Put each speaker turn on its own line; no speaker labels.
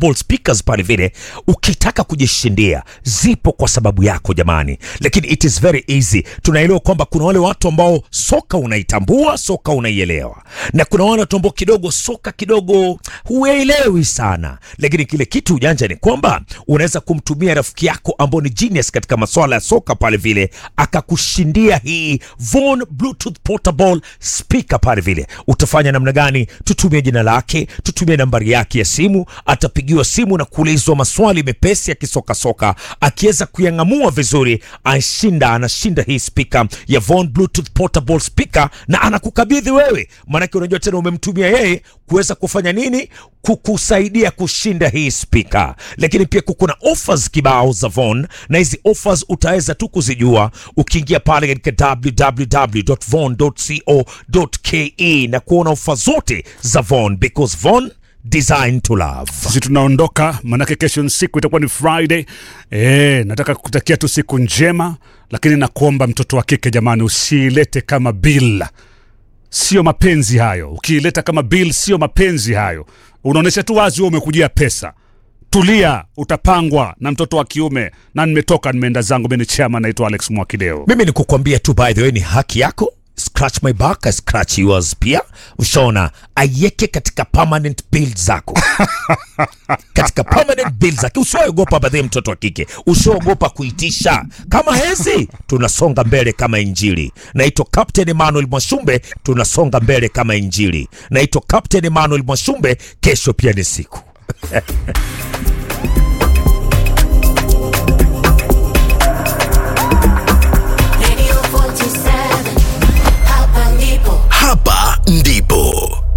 portable speakers pale vile, ukitaka kujishindia, zipo kwa sababu yako jamani, lakini it is very easy. Tunaelewa kwamba kuna wale watu ambao soka unaitambua, soka unaielewa, na kuna wale watu ambao kidogo soka kidogo huelewi sana, lakini kile kitu ujanja ni kwamba unaweza kumtumia rafiki yako ambao ni genius katika masuala ya soka pale vile, akakushindia hii Von Bluetooth portable speaker pale vile. Utafanya namna gani? Tutumie jina lake, tutumie nambari yake ya simu, atapigiwa simu na kuulizwa maswali mepesi ya kisokasoka. Akiweza kuyang'amua vizuri, ashinda, anashinda hii speaker ya Von Bluetooth portable speaker, na anakukabidhi wewe, maanake unajua tena umemtumia yeye kuweza kufanya nini? Kukusaidia kushinda hii speaker. Lakini pia kuna offers kibao za Von, na hizi offers utaweza tu kuzijua ukiingia pale katika www.von.co.ke na kuona ofa zote za Von because Von design to love.
sisi tunaondoka manake kesho ni siku itakuwa ni friday e, nataka kutakia tu siku njema lakini nakuomba mtoto wa kike jamani usiilete kama bill sio mapenzi hayo ukiileta kama bill sio mapenzi hayo unaonyesha tu wazi wewe umekujia pesa tulia utapangwa na mtoto wa kiume na nimetoka nimeenda zangu mimi ni chama naitwa alex mwakideo
Mimi ni kukwambia tu, by the way, ni haki yako. Scratch my back, I scratch yours pia. Ushaona, aiweke katika permanent bill zako katika permanent bill zake. Usiogopa badhi, mtoto wa kike, usiogopa kuitisha. Kama hezi, tunasonga mbele kama Injili. Naitwa Captain Emmanuel Mwashumbe, tunasonga mbele kama Injili. Naitwa Captain Emmanuel Mwashumbe, kesho pia ni siku
Radio 47 hapa ndipo
Hapa ndipo